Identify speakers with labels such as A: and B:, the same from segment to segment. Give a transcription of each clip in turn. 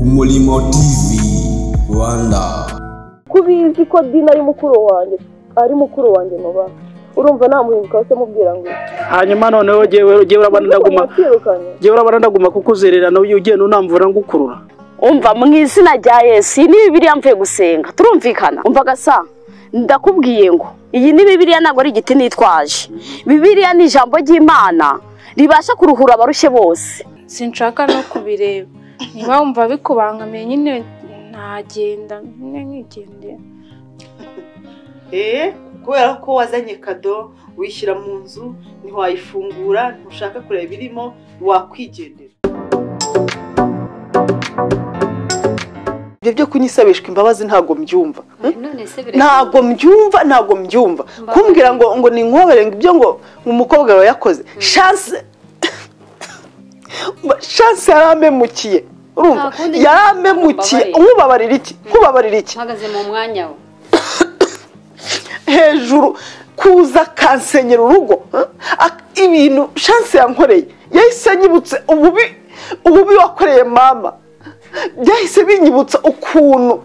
A: Umurimo TV Rwanda
B: ko ubizi ko dina ari mukuru wanjye ari mukuru wanjye muba urumva namuhinduka se mubwira ngo
C: hanyuma noneho jyewe jyewe urabona ndaguma
B: mwakirukanye
C: jyewe urabona ndaguma kukuzererana uyu ugenda unamvura ngukurura
D: umva mu izina rya yesu iyi ni bibiriya mvuye gusenga turumvikana umva gasa ndakubwiye ngo iyi ni bibiriya ntabwo ari igiti nitwaje bibiriya ni ijambo ry'imana ribasha kuruhura abarushye bose
E: sinshaka no kubireba niba wumva bikubangamiye nyine ntagenda nyine nkigendera
F: Eh, kubera ko wazanye kado wishyira mu nzu ntiwayifungura ntushaka kureba ibirimo wakwigendera ibyo byo kunyisabishwa imbabazi ntabwo mbyumva hmm?
G: none se birashoboka
F: ntabwo mbyumva ntabwo mbyumva kumbwira ngo ngo ni inkwobere ngo ibyo ngo umukobwa wawe yakoze chance chance yarampemukiye urumva
G: Nta kundi
F: yarampemukiye
G: nkubabarire.
F: nkubabarira iki nkubabarira iki
G: uhagaze mu mwanya we
F: hejuru kuza kansenyera urugo eh? Ak- ibintu shanse yankoreye yahise anyibutse ububi ububi wakoreye mama byahise binyibutsa ukuntu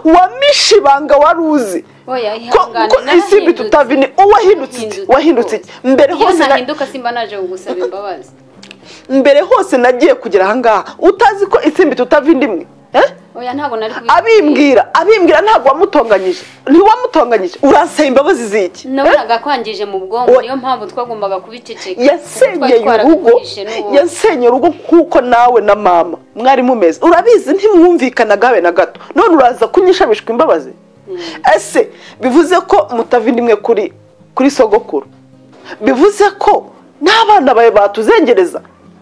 F: wamishe ibanga wari uzi
G: oya
F: ko ko
G: ihangane
F: isimbi tutavini uwahindutse iki
G: Yahindutse
F: wahindutse iki mbere
G: iyo
F: hose na-
G: ntahinduka simba naje kugusaba imbabazi
F: mbere hose nagiye kugera ahangaha utazi ko isimbi tutavindi imwe eh?
G: oya ntabwo nari kubi
F: abimbwira abimbwira ntabwo wamutonganyije ntiwamutonganyije uransaba imbabazi z'iki eh?
G: nabonaga kwangije mu bwonko
F: Oya.
G: niyo mpamvu twagombaga kubiceceka
F: yasenyeye urugo yasenyeye urugo kuko nawe na mama mwari mumeze urabizi ntimwumvikanaga habe na gato none uraza kunyishamishwa imbabazi ese bivuze ko mutava indimwe kuri kuri sogokuru bivuze ko n'abana bawe batuzengereza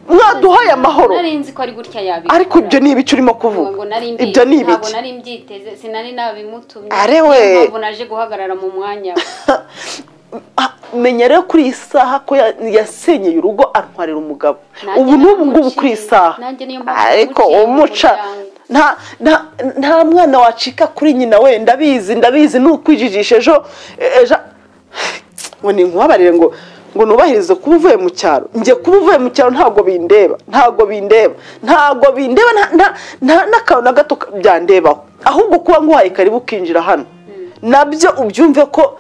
F: mwaduhaye amahoro
G: nari nzi ko ari gutya yabikora
F: ariko ibyo ni ibice urimo
G: ntabwo
F: kuvuga
G: nari mbi-
F: ibyo ni
G: ntabwo
F: ibiki
G: nari mbyiteze sinari nabimutumye
F: Are we.
G: niyo mpamvu naje guhagarara mu mwanya we
F: Ah, menya rero kuri iyi saha ko ya- yasenyeye urugo antwarira umugabo
G: Nanjye
F: ubu n'ubu ngubu
G: namuciye.
F: kuri iyi saha
G: Nanjye niyo mpamvu
F: ariko
G: namuciye mu
F: umuca
G: muryango.
F: nta nta- nta mwana wacika kuri nyina we ndabizi ndabizi ni ukwijijisha ejo ejo ngo ni inkubabarire ngo ngo nubahirize kuba uvuye mu cyaro njye kuba uvuye mu cyaro ntabwo bindeba ntabwo bindeba ntabwo bindeba nta- nta- nta n'akantu na gato byandebaho ahubwo kuba nguhaye karibu ukinjira hano nabyo ubyumve ko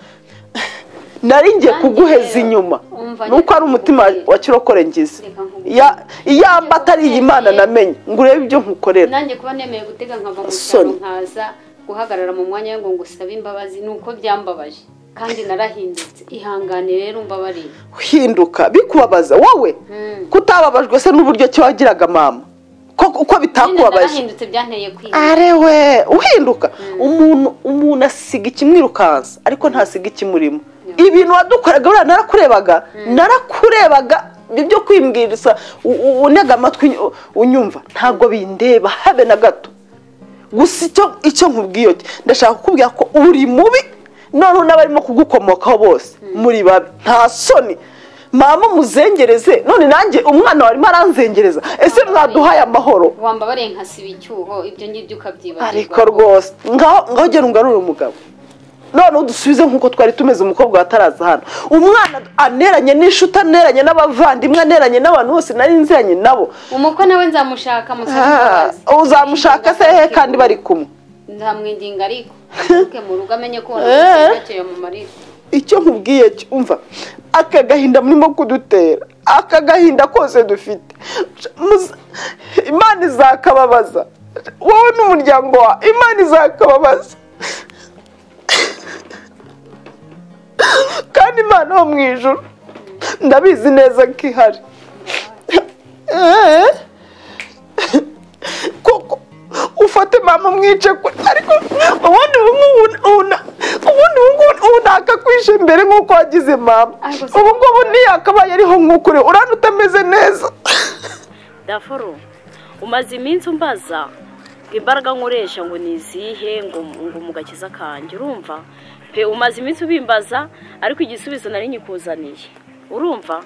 F: nari ngiye
G: Nanjye
F: kuguheza
G: rero,
F: inyuma
G: umva
F: ni uko ari umutima
G: nkubwire.
F: wa kirokore ngize
G: Reka nkubwire.
F: Ya- iyo amba atari iyi mana namenye ngo urebe ibyo nkukorera
G: nanjye kuba nemeye gutega nkava mu cyaro
F: Soni.
G: nkaza guhagarara mu mwanya we ngo ngusabe imbabazi ni uko byambabaje kandi narahindutse ihangane rero mbabariye
F: hinduka bikubabaza wowe
G: Mm.
F: kutababajwe se n'uburyo ki wagiraga mama ko uko
G: nyine
F: bitakubabaje
G: narahindutse byanteye kwiga
F: are we uhinduka umuntu umuntu asiga ikimwirukansa ariko ntasiga ikimurimo ibintu wadukoraga buriya narakurebaga narakurebaga ibyo kwimbwiriza u- u- unega amatwi unyu- unyumva ntabwo bindeba habe na gato gusa icyo icyo nkubwiye cyo ndashaka kukubwira ko uri mubi noneho n'abarimo kugukomokaho bose muri babi nta soni mama muzengereze none nanjye umwana warimo aranzengereza ese mwaduhaye amahoro
G: wambabariye nkasiba icyuho ibyo ngibyo ukabyibagirwa
F: ariko rwose ngaho ngaho gera ungarure umugabo noneho dusubize nk'uko twari tumeze umukobwa wataraza hano umwana aneranye n'inshuti aneranye n'abavandimwe aneranye n'abantu bose nari nziranye nabo
G: umukwe nawe nzamushaka musaba
F: Ah,
G: imbabazi
F: uzamushaka se hehe kandi bari kumwe
G: nzamwindinga ariko amuke mu rugo amenye ko wanamusigakiye mu marira
F: icyo nkubwiye cyo umva aka gahinda murimo kudutera aka gahinda kose dufite Muze- imana izakababaza wowe n'umuryango wa imana izakababaza kandi imana ho mu ijuru ndabizi neza ko ihari Eh? koko ufate mama mwice kwe ariko ubundi ubu ngubu una- ubundi ubu ngubu ubu ntakakwishe imbere nk'uko wagize mama
G: Ariko si-
F: ubu ngubu ntiyakabaye ariho nk'uko uri urana utameze neza
D: dafuru umaze iminsi umbaza ngo imbaraga nkoresha ngo ni izihe ngo ngo mu gakiza kanjye urumva pe umaze iminsi ubimbaza ariko igisubizo nari nyikuzaniye urumva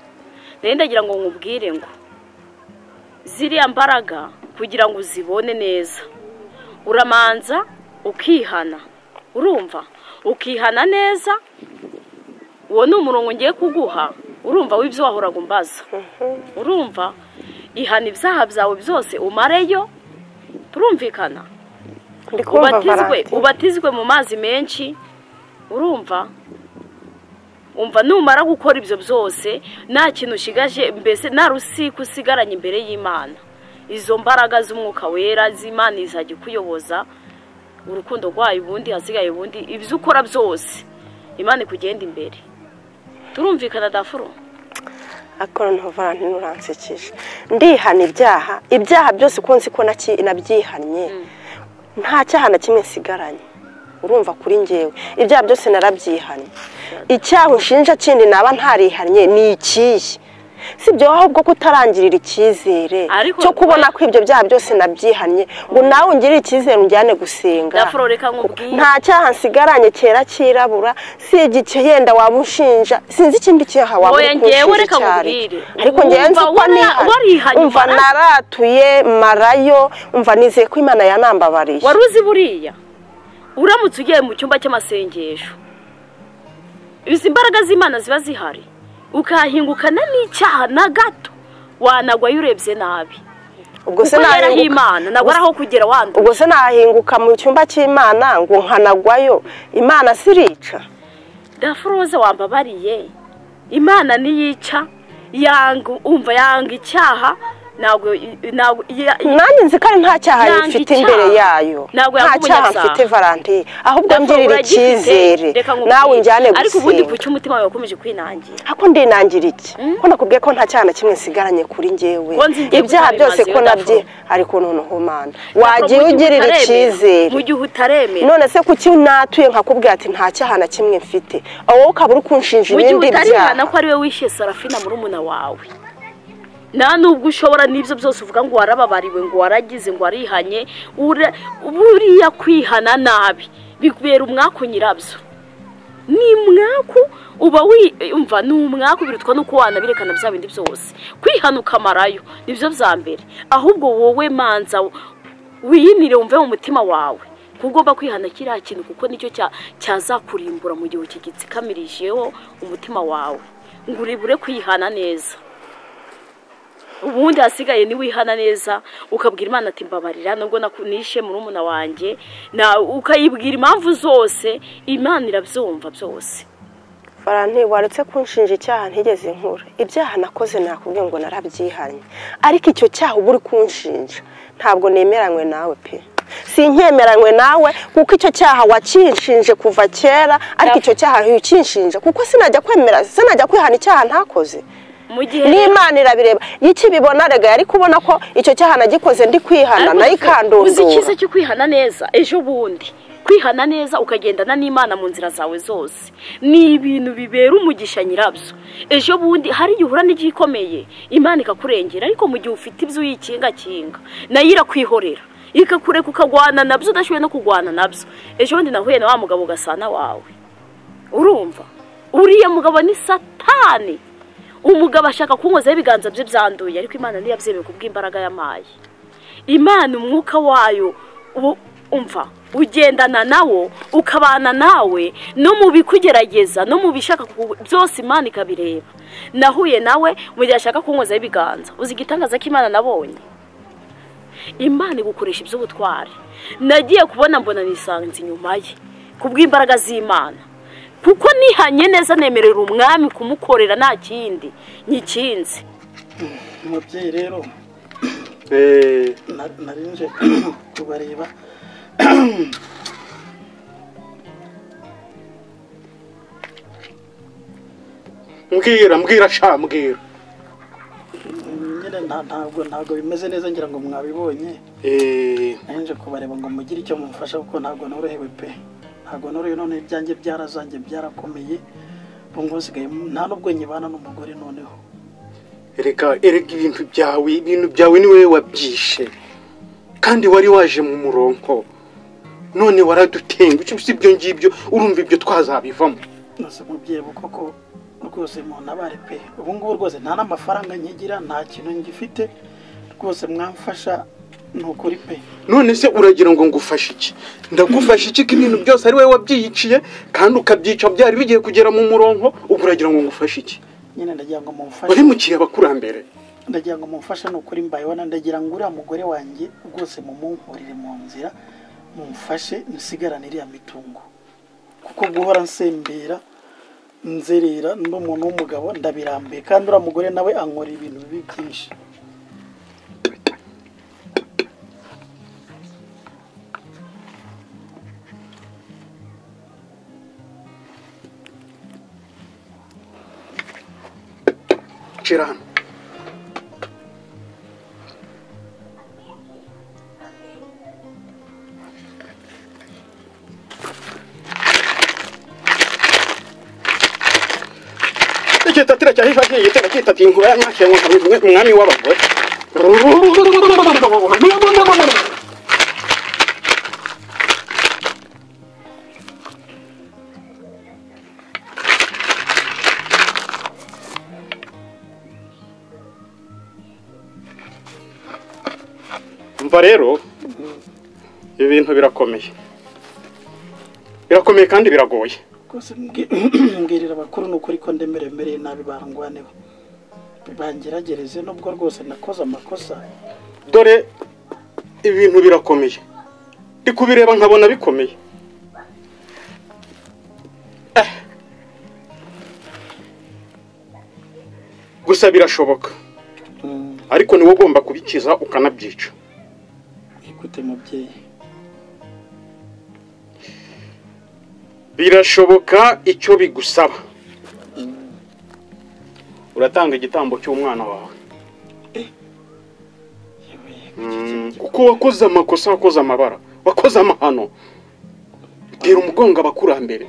D: rero ndagira ngo nkubwire ngo ziriya mbaraga kugira ngo uzibone neza uramanza ukihana urumva ukihana neza uwo ni umurongo ngiye kuguha urumva w'ibyo wahoraga umbaza urumva ihana ibyaha byawe byose umareyo turumvikana
H: ndi kumva
D: ubatizwe
H: valanti
D: ubatizwe mu mazi menshi urumva umva numara gukora ibyo byose nta kintu ushigaje mbese nta rusika usigaranye imbere y'imana izo mbaraga z'umwuka wera z'imana izajya ikuyoboza urukundo rwayo ubundi hasigaye ubundi ibyo ukora byose imana ikugenda imbere turumvikana dafuro
H: ariko noneho valanti nuransekeje ndihana ibyaha ibyaha byose uko nzi ko naki- nabyihannye nta cyaha na kimwe nsigaranye urumva kuri njyewe ibyaha byose narabyihannye icyaha unshinja kindi naba ntarihannye ni ikihe si ibyo ahubwo kutarangirira icyizere
D: Ariko-
H: cyo kubona ko ibyo byaha byose nabyihannye ngo nawe ungirire icyizere unjyane gusenga
D: dafuro reka nkubwiye
H: nta cyaha nsigaranye cyera cyirabura si igike yenda waba unshinja sinzi ikindi cyaha waba
D: Oya,
H: uri
D: ngewe
H: kunshinja
D: reka
H: icyo ari
D: nkubwire.
H: cyo. ariko ngewe nzi
D: Wumva
H: ko
D: wara-
H: niha-
D: warihanye
H: umva
D: Imana?
H: naratuye marayo umva nizeye ko imana yanambabariye
D: wari uzi buriya uramutse ugiye mu cyumba cy'amasengesho izi mbaraga z'imana ziba zihari ukahingukana n'icyaha na gato wanagwayo urebye nabi
H: ubwo se
D: kuko yaraho
H: nahinguka-
D: imana nagwa ari aho kugera wanduye
H: ubwo se nahinguka mu cyumba cy'imana ngo nkanagwayo imana sirica
D: dafuroze wambabariye imana niyica yanga umva yanga icyaha ntabwo ntabwo ya-
H: nanjye nzi ko ari nta cyaha
D: Nanga
H: mfite
D: icyaha.
H: imbere yayo
D: Ntabwo
H: nta
D: yaguha
H: cyaha
D: umunyasaha.
H: mfite valanti ahubwo
D: Dafuro,
H: ngirira
D: uragifite.
H: icyizere
D: Reka nkubwire.
H: nawe unjyane
D: ariko ubundi
H: gusenga
D: kuki umutima wawe wakomeje kwinangira
H: ako ndinangira iki ko nakubwiye ko nta cyaha na kimwe nsigaranye kuri njyewe
D: Ko nzi ngiye
H: ibyaha
D: gutwara
H: byose
D: imazi
H: ko
D: yo
H: nabye ariko noneho mana wagiye ugirira icyizere
D: mu gihe utaremera
H: none se kuki natuye nkakubwira ati nta cyaha na kimwe mfite wowe ukaba uri kunshinja
D: mu gihe
H: ibindi
D: utarihana ko
H: byaha
D: ari we wishyuye sarafina murumuna wawe nta nubwo ushobora n'ibyo byose uvuga ngo warababariwe ngo waragize ngo warihanye ura- buriya kwihana nabi bibera umwaku nyirabyo ni umwaku uba wiyumva ni umwaku birutwa n'uko wanabirekana bya bindi byose kwihana ukamarayo nibyo bya mbere ahubwo wowe manza wiyinire wumve mu mutima wawe ko ugomba kwihana kiriya kintu kuko nicyo cya- cyazakurimbura mu gihe ukigitsikamirishijeho umutima wawe ngo uribure kwihana neza ubundi hasigaye niwihana neza ukabwira imana ati mbabarira nubwo naku- nishe murumuna wanjye na ukayibwira impamvu zose imana irabyumva byose
H: valanti waretse kunshinja icyaha ntigeze nkura ibyaha nakoze nakubwiye ngo narabyihanye ariko icyo cyaha uba uri kunshinja ntabwo nemeranywe nawe pe si nkemeranywe nawe kuko icyo cyaha wakinshinje kuva kera ariko icyo cyaha ntikinshinja kuko sinajya kwemera sinajya kwihana icyaha ntakoze
D: mu gihe
H: n'imana irabireba iyo ikibibona rega yari kubona ko icyo cyaha nagikoze ndi kwihana
D: Ariko
H: nayo
D: uzi- uzi
H: ikandundura
D: icyiza cyo kwihana neza ejo bundi kwihana neza ukagendana n'imana mu nzira zawe zose ni ibintu bibera umugisha nyirabyo ejo bundi hari igihe uhura n'igikomeye imana ikakurengera ariko mu gihe ufite ibyo uyikingakinga nayo irakwihorera ikakureka ukagwana nabyo udashoboye no kugwana nabyo ejo bundi nahuye na wa mugabo ugasana wawe urumva uriya mugabo ni satani umugabo ashaka kunkozaho ibiganza bye byanduye ariko imana ntiyabyemeye kubw'imbaraga y'amayi imana umwuka wayo ubu- umva ugendana nawo ukabana nawe no mu bikugerageza no mu bishaka ku- byose imana ikabireba nahuye nawe mu gihe ashaka kunkozaho ibiganza uzi igitangaza k'imana nabonye imana igukoresha iby'ubutwari nagiye kubona mbona nisanze inyuma ye ku bw'imbaraga z'imana kuko nihanye neza nemerera umwami kumukorera nta kindi nyikinze
C: umubyeyi rero na- nari nje kubareba
I: mbwira mbwira sha mbwira
C: nyine nta- ntabwo ntabwo bimeze neza ngira ngo mwabibonye
I: Eh,
C: nari nje kubareba ngo mugire icyo mumfasha kuko ntabwo norohewe pe ntabwo norohewe none ibyanjye byarazanjye byarakomeye ubu ngubu nsigaye nta n'ubwo nyibana n'umugore noneho
I: erega erega ibintu byawe ibintu byawe ni wowe wabyishe kandi wari waje mu muronko none waradutenga icyo si ibyo ngibyo urumva ibyo twazabivamo
C: nose mubyeyi ubu koko rwose muntabare pe ubu ngubu rwose nta n'amafaranga nkigira nta kintu ngifite rwose mwamfasha ni ukuri pe
I: none se uragira ngo ngufashe iki ndagufashe iki ko ibintu byose ari wowe wabyiyiciye kandi ukabyica byari bigiye kugera mu muronko ubu uragira ngo ngufashe iki
C: nyine ndagira ngo mumfashe
I: wahemukiye abakurambere
C: ndagira ngo mumfashe ni ukuri mbayeho ndagira ngo uriya mugore wanjye rwose mumunkurire mu nzira mumfashe nsigarane iriya mitungo kuko guhora nsembera nzerera ndi umuntu w'umugabo ndabirambuye kandi uriya mugore nawe ankora ibintu bibi byinshi
I: nshira hano ikitatira cya hifa kiyi gitera kitati inkura ya nyakira ngo nkabimwe umwami w'abagore umva rero ibi bintu birakomeye birakomeye kandi biragoye
C: rwose mbwi- mbwirira abakuru ni ukuri ko ndemere mbereye nabi barangwaneho bangeragereze nubwo rwose nakoze amakosa
I: dore ibintu birakomeye ndi kubireba nkabona bikomeye Eh. gusa birashoboka ariko niwe ugomba kubikiza ukanabyica
C: ikute mubyeyi
I: birashoboka icyo bigusaba uratanga igitambo cy'umwana wawe Mm, kuko wakoze amakosa wakoze amabara wakoze amahano bwira umugongo abakurambere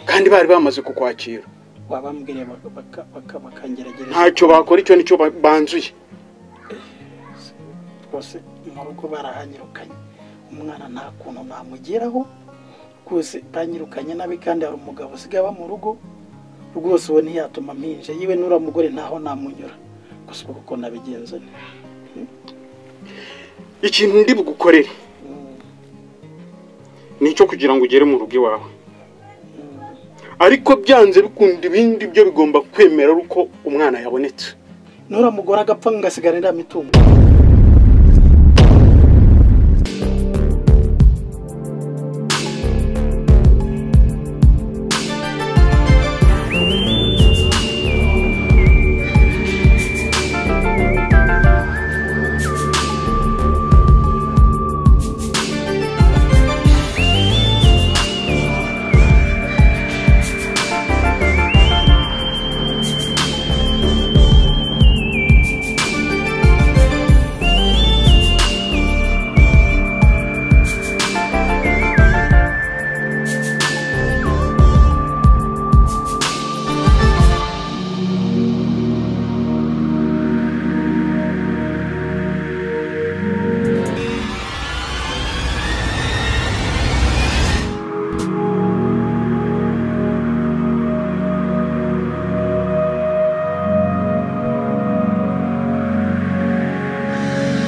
I: kandi bari bamaze kukwakira
C: wabambwiriye baka- baka- baka- bakangeragereza
I: ntacyo bakora icyo nicyo ba- banzuye
C: rwose mu rugo barahanyirukanye umwana nta kuntu namugeraho rwose banyirukanye nabi kandi hari umugabo usigaye aba mu rugo rwose uwo ntiyatuma mpinja yiwe n'uriya mugore ntaho namunyura gusa ubu kuko nabigenza nte.
I: ikintu ndi bugukorere ni icyo kugira ngo ugere mu rugo iwawe ariko byanze bikunda ibindi byo bigomba kwemera ari uko umwana yabonetse
C: n'uriya mugore agapfa ngasigarira mitungo